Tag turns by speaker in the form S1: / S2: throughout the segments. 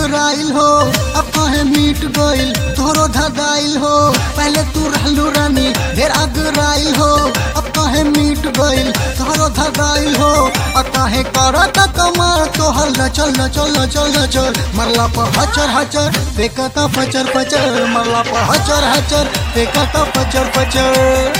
S1: अगराइल हो अब कहे मीट गइल तोरो धगाइल हो पहले तू रहलू रानी ढेर अगराइल हो अब कहे मीट गइल तोरो धगाइल हो अब कहे करत कमार तोहर लचल लचल लचल लचल मरला पर हचर हचर फेंकता पचर पचर मरला पर हचर हचर फेंकता पचर पचर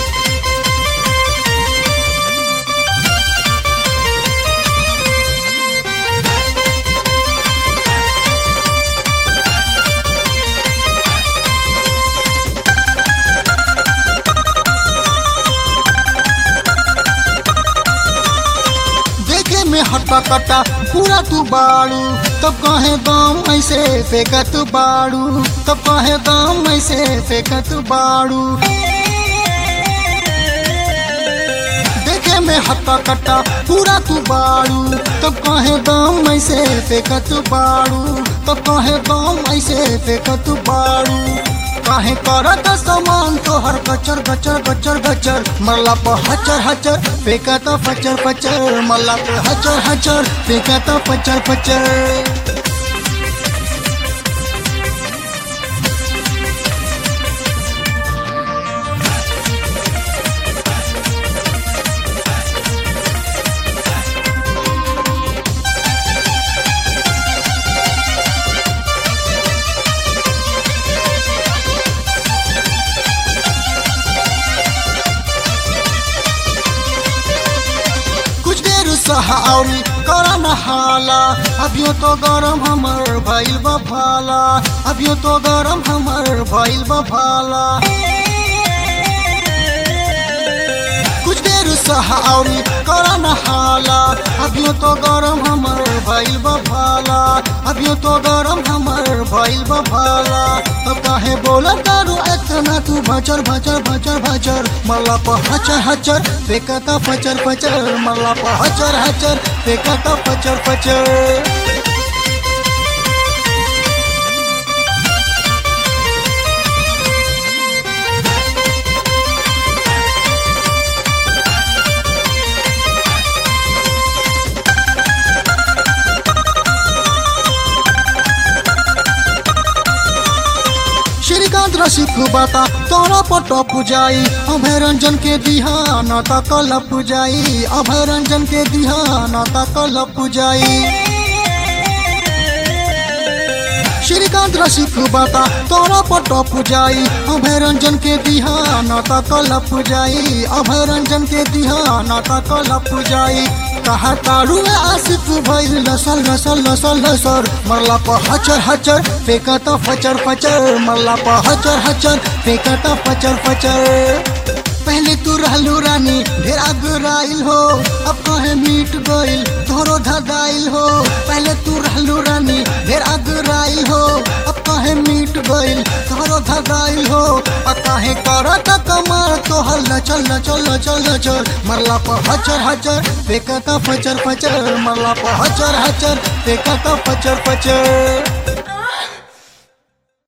S1: देखे में हट्टा कट्टा पूरा तू बाड़ू तब कहे दाम ऐसे फेंकत बाड़ू तब कहे दाम ऐसे फेंकत बाड़ू देखे में हट्टा कट्टा पूरा तू बाड़ू तब कहे दाम ऐसे फेंकत बाड़ू तब कहे दाम ऐसे फेंकत बाड़ू काहे करत समान तोहर गचर गचर गचर गचर मल्ला पर हचर हचर फेंकत पचर पचर मल्ला पे हचर हचर फेंकत पचर पचर कुछ देर सहारी करा नहाला अभियो तो गरम हमर भइल बा भाला अभियो तो गरम हमर भइल बा भाला कुछ देर सहारी करा नहाला अभियो तो गरम हमर भइल बा भाला अभियो तो गरम हमर भइल बा भाला तो काहे बोला करू इतना तू भचर भचर भचर भचर मला पर हचर हचर फेंकता पचर पचर मला पर हचर हचर फेंकता पचर पचर श्रीकांत रसिक बाता तोरा पट पुजाई अभय रंजन के दिहा न कल पुजाई अभय रंजन के दिहा न कल पुजाई श्रीकांत रसिक बाता तोरा पट पुजाई अभय रंजन के दिहा न कल पुजाई अभय रंजन के दिहा न कल पुजाई कहा तारू आसिफ भइल लसल लसल लसल लसर मरला पर हचर हचर फेंकता फचर फचर मरला पर हचर हचर फेंकता फचर फचर पहले तू रहलू रानी ढेर अगराइल हो अब कहे मीट गइल तोरो धगाइल हो पहले तू रहलू रानी ढेर अगराइल हो अब कहे मीट गइल तोरो धगाइल हो अब कहे करत कमार तोहर लचल लचल लचल लचल मरला पर हचर हचर फेंकता फचर फचर मरला पर हचर हचर फेंकता फचर फचर